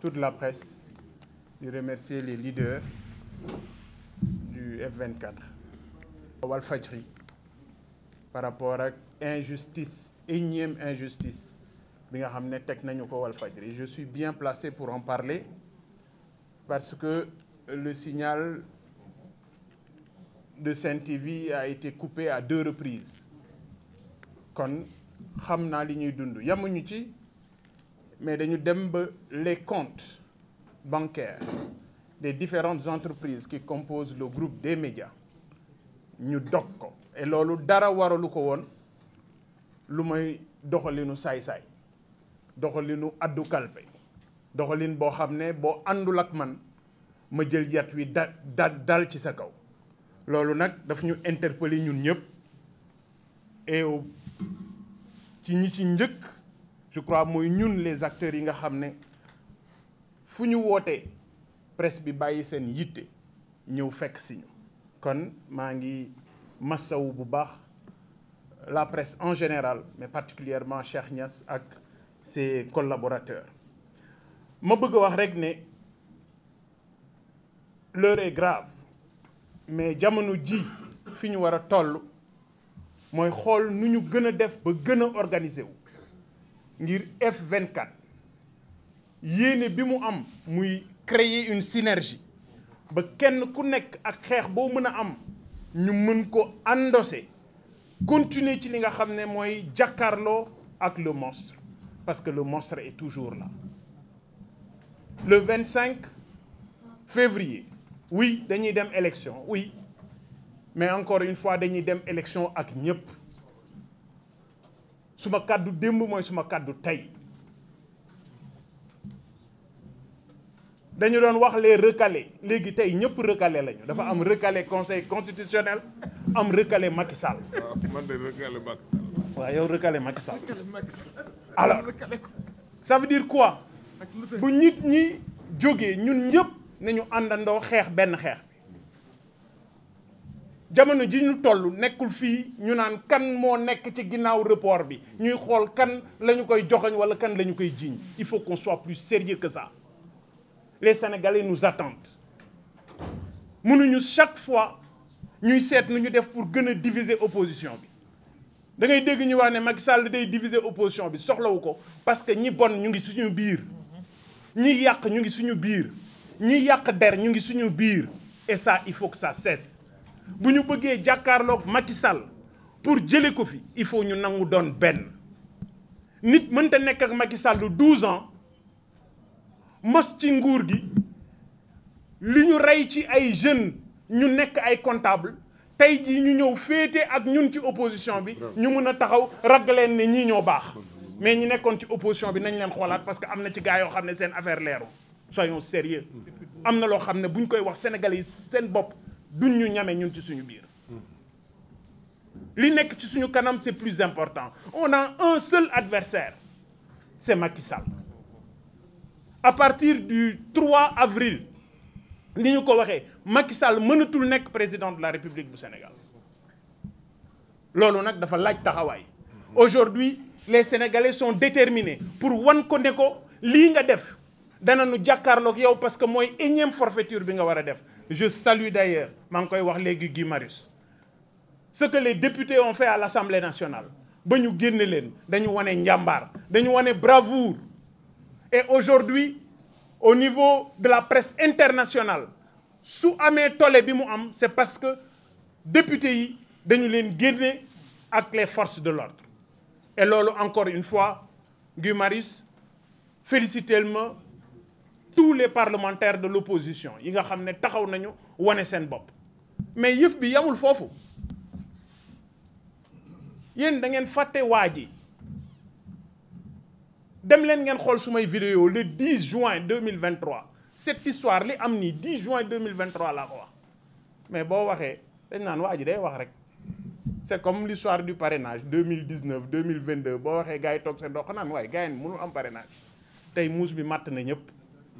toute la presse di remercier les leaders du F24 Walfadjri par rapport ak injustice énième injustice bi nga xam ne teg nañu ko Walfadjri je suis bien placé pour en parler parce que le signal de Sen TV a été coupé à deux reprises kon xam naa li ñuy dund yamuñu ci mais dañu dem ba les comptes bancaires des différentes entreprises qui composent le groupe des médias ñu dog ko et loolu dara waralu ko woon lu may doxalinu saay-saay doxalinu addu kalpe doxalin boo xam ne boo àndul ak man ma jël yat wi da dal dal ci sa kaw loolu nag daf ñu interpeller ñun ñëpp et ci ñi ci njëkk je crois mooy ñun les acteurs yi nga xam ne fu ñu wootee presse bi bàyyi seen yitte ñëw fekk si ñu kon maa ngi massawu bu baax la presse en général mais particulièrement Cheikh Niass ak ses collaborateurs ma bëgg a wax rek ne l'heure est grave mais jamono ji fi ñu war a toll mooy xool nu ñu gën a def ba gën a organiser wu ngir F24 yéene bi mu am muy créer une synergie ba kenn ku nekk ak xeex boo mën a am ñu mën ko endosser continuer ci li nga xam ne mooy jàkkaarloo ak le monstre parce que le monstre est toujours là le 25 février oui dañuy dem élection oui mais encore une fois dañuy dem élection ak ñëpp suma kàddu démb mooy suma kàddu tey dañu doon wax les recalés léegi tey ñëpp recalé lañu dafa am recalé conseil constitutionnel am recalé Macky Sall. waaw man de recalé Macky Sall. waaw yow recalé Macky Sall. alors ça veut dire quoi bu nit ñi jógee ñun ñëpp nañu àndandoo xeex benn xeex bi jamono ji ñu toll nekkul fii ñu naan kan moo nekk ci ginnaaw report bi ñuy xool kan la ñu koy joxoñ wala kan la ñu koy jiiñ il faut qu'on soit plus sérieux que ça les Sénégalais nous attendent mënuñu chaque fois ñuy seet nu ñu def pour gën a diviser opposition bi da ngay dégg ñu wax ne Macky Sall day diviser opposition bi soxlawu ko parce que ñi bon ñu ngi suñu biir ñi yàq ñu ngi suñu biir ñi yàq der ñu ngi suñu biir et ça il faut que ça cesse bu ñu bëggee jàkkaarloog Macky Sall pour jëlee ko fi il faut ñu nangu doon benn nit mënta nekk ak Macky Sall 12 ans mos ci nguur gi li ñu rey ci ay jeunes ñu nekk ay comptable tey jii ñu ñëw féete ak ñun ci opposition bi ñu mun a taxaw ragg leen ne ñii ñoo baax mais ñi nekkoon ci opposition bi nañ leen xoolaat parce que am na ci gars yoo xam ne seen affaire leeru soyons sérieux am na loo xam ne bu ñu koy wax sénégalais yi seen bopp duñ ñu ñame ñun ci suñu biir li nekk ci suñu kanam c'est plus important on a un seul adversaire c'est Macky Sall à partir du 3 avril ni ñu ko waxee Macky Sall mënatul nekk président de la République bu Sénégal loolu nag dafa laaj taxawaay aujourd'hui les Sénégalais sont déterminés pour wan ko ne ko lii nga def dana nu jàkkaarloog yow parce que mooy énième forfaiture bi nga war a def je salue d'ailleurs maa ngi koy wax léegi Guy Marius ce que les députés ont fait à l'Assemblée nationale ba ñu génne leen dañu wane njàmbaar dañu wane bravoure et aujourd'hui au niveau de la presse internationale su amee tollé bi mu am c'est parce que députés yi dañu leen génne ak les forces de l'ordre et loolu encore une fois Guy Marius félicitez-moi tous les parlementaires de l'opposition yi nga xam ne taxaw nañu wane seen bopp mais yëf bi yamul foofu yéen da ngeen fàtte waa ji dem leen ngeen xool sumay vidéo le 10 juin 2023 cette histoire li am nii 10 juin 2023 laa ko wax mais boo waxee dañ naan waa ji day wax rek c'est comme l'histoire du parrainage 2019 2022 boo waxee gars yi toog seen dox naan waaye gars yi mënul am parrainage tey muus bi matt na ñëpp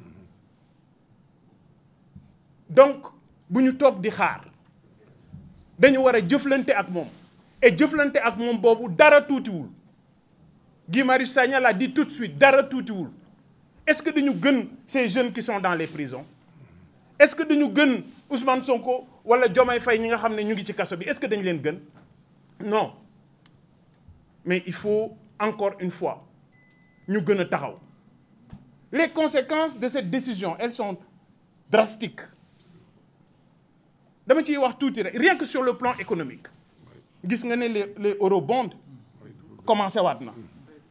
donc bu ñu toog di xaar dañu war a jëflante ak moom et jëflante ak moom boobu dara tuutiwul Guy Marius Sagna l'a dit tout de suite dara tuutiwul est-ce que dañu gën ces jeunes qui sont dans les prisons est-ce que dañu gën Ousmane Sonko wala Diomaye Faye ñi nga xam ne ñu ngi ci kaso bi est-ce que dañu leen gën non mais il faut encore une fois ñu gën a taxaw les conséquences de cette décision elles sont drastiques dama ciy wax tuuti rek rien que sur le plan économique gis nga ne les les eurobonds commencé waat na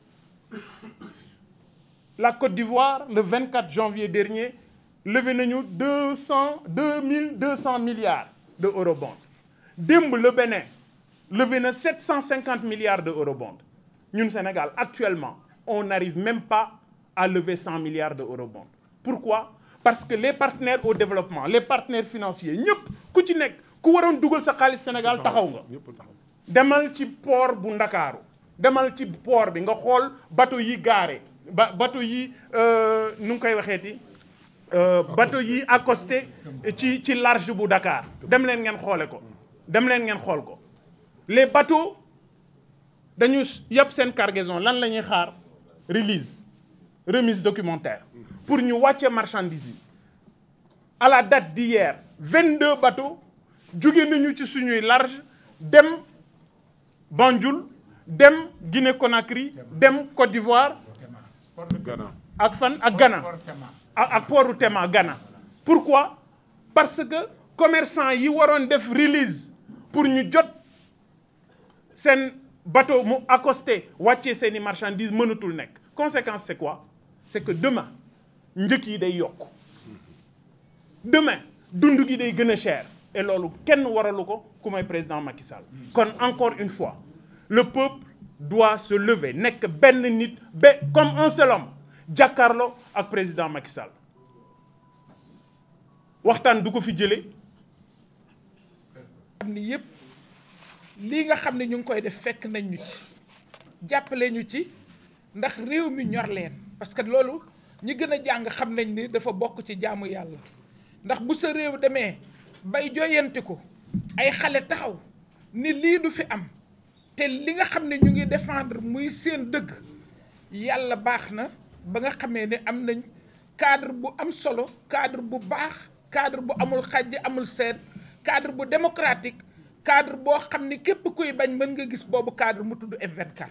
la Côte d'Ivoire le 24 janvier dernier levé nañu deux cent deux mille deux cents milliards de eurobonds démb le Bénin levé na sept cent cinquante milliards de eurobonds ñun Sénégal actuellement on n'arrive même pas à lever cent milliards de eurobonds pourquoi parce que les partenaires au développement les partenaires financiers ñëpp ku ci nekk ku waroon dugal sa xaalis Sénégal taxaw nga ñëpp taxaw demal ci port bu Ndakaaru demal ci port bi nga xool bateau yi gaare ba bateau yi nu ngi koy waxeeti bateau yi accosté ci ci large bu Dakar dem leen ngeen xoole ko dem leen ngeen xool ko les bateaux dañu yëpp seen cargaison lan la ñuy xaar release remise documentaire pour ñu wàcce marchandise yi à la date d'hier 22 bateaux jóge nañu ci suñuy large dem Banjul dem Guinée Conakry dem Côte d'Ivoire Ghana ak fan ak Ghana ak ak pooru Tema Ghana pourquoi parce que commerçant yi waroon def release pour ñu jot seen bateau mu accosté wàccee seeni marchandises mënatul nekk conséquence c'est quoi c'est que demain njëkk yi day yokk demain dund gi day gën a cher et loolu kenn waralu ko ku may président Macky Sall kon encore une fois le peuple doit se lever nekk benn nit ba comme un seul homme jàkkaarloo ak président Macky Sall waxtaan du ko fi jëlee xam ni yëpp lii nga xam ne ñu ngi koy def fekk nañ ñu ci jàppale ñu ci ndax réew mi ñor leen parce que loolu ñi gën a jàng xam nañ ni dafa bokk ci jaamu yàlla ndax bu sa réew demee bay joyanti ko ay xale taxaw ni lii du fi am te li nga xam ne ñu ngi défendre muy seen dëgg yàlla baax na ba nga xamee ne am nañ cadre bu am solo cadre bu baax cadre bu amul xàjj amul seet cadre bu démocratique cadre boo xam ni képp kuy bañ mën nga gis boobu cadre mu tudd F24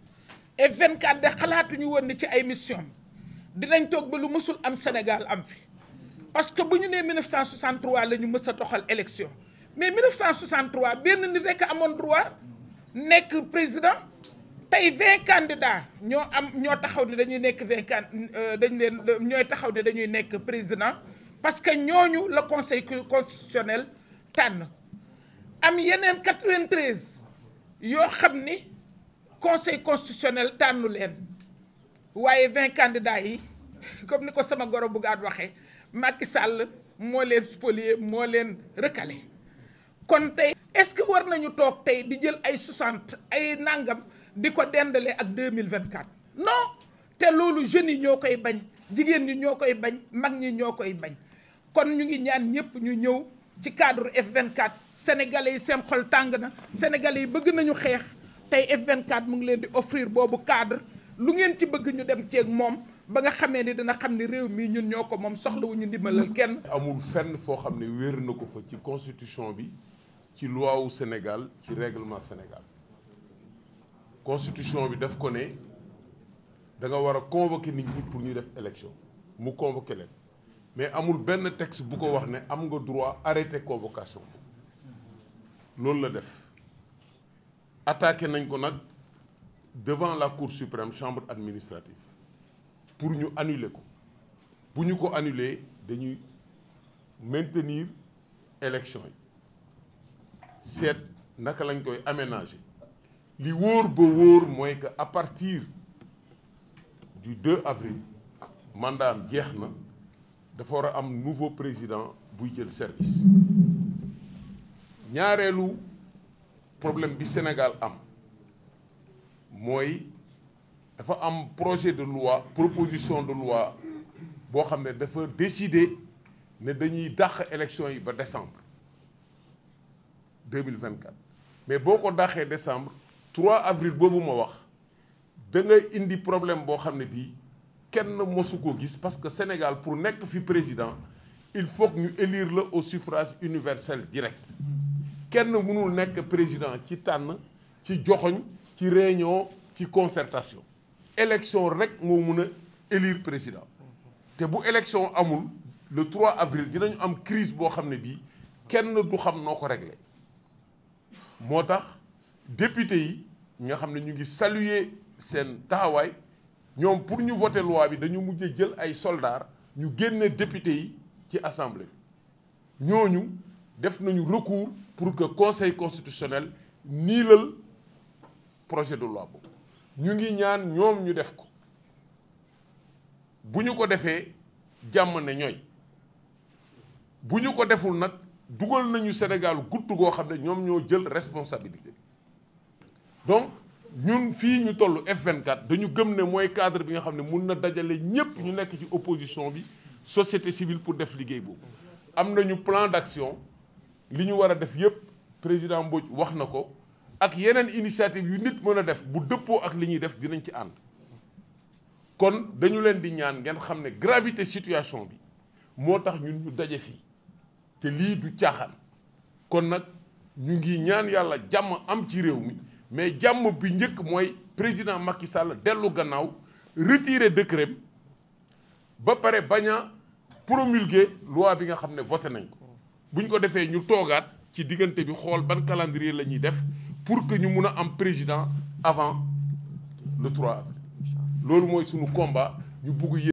F24 de xalaatuñu woon ni ci ay mission dinañ toog ba lu mësul am Sénégal am fi parce que bu ñu nee 1963 la ñu mës a doxal élection mais 1963 benn nit rekk amoon droit nekk président tey 20 candidats ñoo am ñoo taxaw ne dañuy nekk 20 can dañ leen ñooy taxaw ne dañuy nekk président parce que ñooñu la conseil constitutionnel tànn am yeneen 93 yoo xam ni conseil constitutionnel tànnu leen waaye 20 candidats yi comme ni ko sama goro bu gaat waxee Macky Sall moo leen spolier moo leen recalé kon tey est-ce que war nañu toog tey di jël ay 60 ay nangam di ko dendale ak 2024 non te loolu jeunes yi ñoo koy bañ jigéen ñi ñoo koy bañ mag ñi ñoo koy bañ kon ñu ngi ñaan ñëpp ñu ñëw ci cadre F24 sénégalais yi seen xol tàng na sénégalais yi bëgg nañu xeex tey F24 mu ngi leen di offrir boobu cadre lu ngeen ci bëgg ñu dem ceeg moom ba nga xamee ni dina xam ni réew mii ñun ñoo ko moom soxlawuñu ndimbalal kenn. amul fenn foo xam ne wéer na ko fa ci constitution bi ci loi wu Sénégal ci règlement Sénégal constitution bi daf ko ne da nga war a convoquer nit ñi pour ñu def élection mu convoquer leen mais amul benn texte bu ko wax ne am nga droit arrêter convocation loolu la def attaqué nañ ko nag devant la cour suprême chambre administrative pour ñu annuler ko bu ñu ko annuler dañuy maintenir élection yi seet naka lañ koy aménager li wóor ba wóor mooy que à partir du 2 avril mandat am jeex na dafa war a am nouveau président buy jël service ñaareelu problème bi Sénégal am mooy dafa am projet de loi proposition de loi boo xam ne dafa décider ne dañuy dàq élection yi ba décembre 2024 mais boo ko dàqee décembre 3 avril boobu ma wax da ngay indi problème boo xam ne bii kenn mosu ko gis parce que Sénégal pour nekk fi président il faut que ñu élire la au suffrage universel direct kenn mënul nekk président ci tànn ci joxoñ ci réunion ci concertation élection rek moo mun a élire président te bu élection amul le 3 avril dinañu am crise boo xam ne bii kenn du xam noo ko réglé moo tax député yi nga xam ne ñu ngi saluer seen taxawaay ñoom pour ñu voter loi bi dañu mujj jël ay soldats ñu génne député yi ci assemblée bi ñooñu def nañu recours pour que conseil constitutionnel niilal projet de loi boobu ñu ngi ñaan ñoom ñu def ko bu ñu ko defee jàmm ne ñooy bu ñu ko deful nag dugal nañu Sénégal gutt goo xam ne ñoom ñoo jël responsabilité donc ñun fii ñu toll F24 dañu gëm ne mooy cadre bi nga xam ne mun na dajale ñépp ñu nekk ci opposition bi société civile pour def liggéey boobu am nañu plan d'action li ñu war a def yépp président Mbodj wax na ko ak yeneen initiative yu nit mën a def bu dëppoo ak li ñuy def dinañ ci ànd kon dañu leen di ñaan ngeen xam ne gravité situation bi moo tax ñun ñu daje fii te lii du caaxaan kon nag ñu ngi ñaan yàlla jàmm am ci réew mi mais jàmm bi njëkk mooy président Macky Sall dellu gannaaw retirer décret ba pare bañ a promulguer loi bi nga xam ne voté nañ ko buñ ko defee ñu toogaat ci diggante bi xool ban calendrier la ñuy def pour que ñu mun a am président avant le 3 avril loolu mooy sunu combat ñu bugg